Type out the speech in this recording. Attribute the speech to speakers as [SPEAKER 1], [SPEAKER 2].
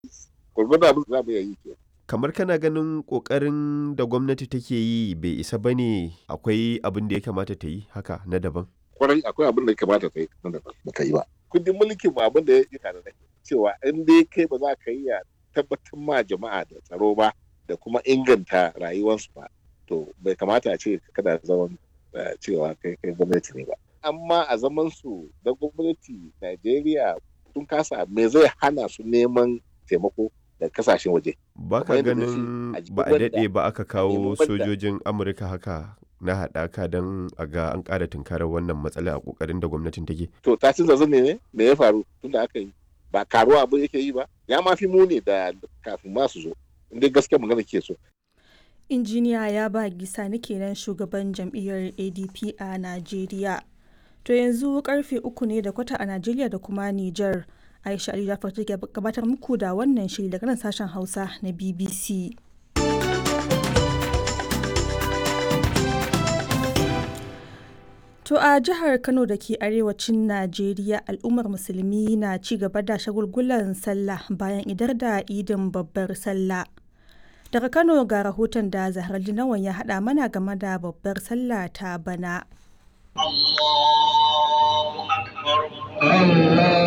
[SPEAKER 1] gwargwadon abin da za mu iya yi ke
[SPEAKER 2] kamar kana ganin kokarin da gwamnati take yi bai isa ba ne akwai abin da ya kamata ta yi haka na daban
[SPEAKER 1] kwarai akwai abin da ya kamata ta yi nan da ba ta yi ba kundin mulkin ba abin da ya yi tare da cewa in dai kai ba za ka yi ya tabbatar ma jama'a da tsaro ba da kuma inganta rayuwarsu ba to bai kamata a ce kada zaman cewa kai kai gwamnati ne ba amma a zaman su da gwamnati Najeriya sun kasa me zai hana su neman taimako da kasashen waje
[SPEAKER 2] ba ka ganin ba a daɗe ba aka kawo sojojin amurka haka na haɗaka don a ga an ƙara tunkarar wannan matsala a ƙoƙarin da gwamnatin take
[SPEAKER 1] to ta ci zazzan ne me ya faru tunda aka yi ba karuwa abin yake yi ba ya ma fi muni da kafin ma su zo inda gaskiya magana ke so
[SPEAKER 3] injiniya ya ba gisa na kenan shugaban jam'iyyar adp a najeriya to yanzu karfe uku ne da kwata a najeriya da kuma niger aisha ali jafar take gabatar muku da wannan shiri daga nan sashen hausa na bbc To a jihar Kano da ke arewacin Najeriya al'ummar musulmi na ci gaba da shagulgulan sallah bayan idar da idin babbar sallah. Daga Kano ga rahoton da Zahar Jinawan ya haɗa mana game da babbar sallah ta bana.
[SPEAKER 4] Allah